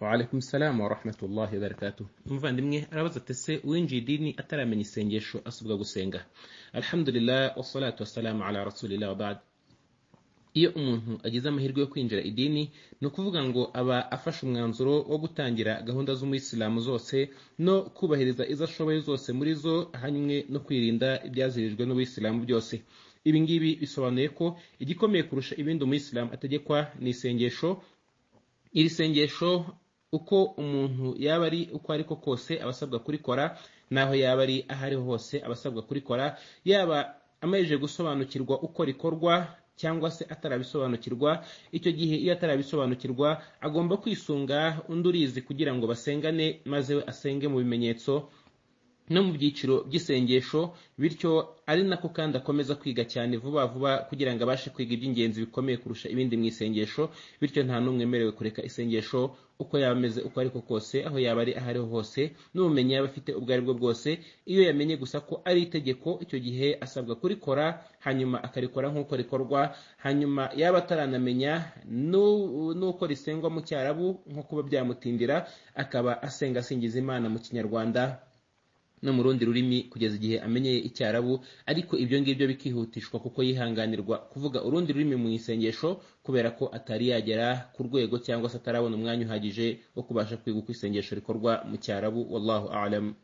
Waalaikum salam wa rahmatullahi wa barakatuh umuvandimwe arabaza ati se winjiye idini ataramenya isengesho asabwa gusenga alhamdulillah wassalatu wassalamu ala rasulillah wa ba'd iyo umuntu agize amahirwe yo kwinjira idini ni ukuvuga ngo aba afashe umwanzuro wo gutangira gahunda z'umuyisilamu zose no kubahiriza izo ashoboye zose muri zo hamwe no kwirinda ibyazirijwe n'ubuyisilamu byose ibi ngibi bisobanuye ko igikomeye kurusha ibindi umuyisilamu ategekwa ni isengesho iri sengesho uko umuntu yaba ari uko ariko kose aba asabwa kurikora n'aho yaba ari aho ariho hose aba asabwa kurikora yaba amajije gusobanukirwa uko rikorwa cyangwa se atarabisobanukirwa icyo gihe iyo atarabisobanukirwa agomba kwisunga undi urizi kugira ngo basengane maze we asenge mu bimenyetso no mu byiciro by'isengesho bityo ari nako kandi akomeza kwiga cyane vuba vuba kugira ngo abashe kwiga iby'ingenzi bikomeye kurusha ibindi mu isengesho bityo nta n'umwe wemerewe kureka isengesho uko yaba ameze uko ariko kose aho yaba ari aho ariho hose n'ubumenyi yaba afite ubwo aribwo bwose iyo yamenye gusa ko ari itegeko icyo gihe asabwa kurikora hanyuma akarikora nk'uko rikorwa hanyuma yaba ataranamenya n'uko risengwa mu cyarabu nko kuba byamutindira akaba asenga asingiza imana mu kinyarwanda no mu rundi rurimi kugeza igihe amenyeye icyarabu ariko ibyo ngibyo bikihutishwa kuko yihanganirwa kuvuga urundi rurimi mu isengesho kubera ko atari yagera ku rwego cyangwa se atarabona umwanya uhagije wo kubasha kwiga uko isengesho rikorwa mu cyarabu wallahu alamu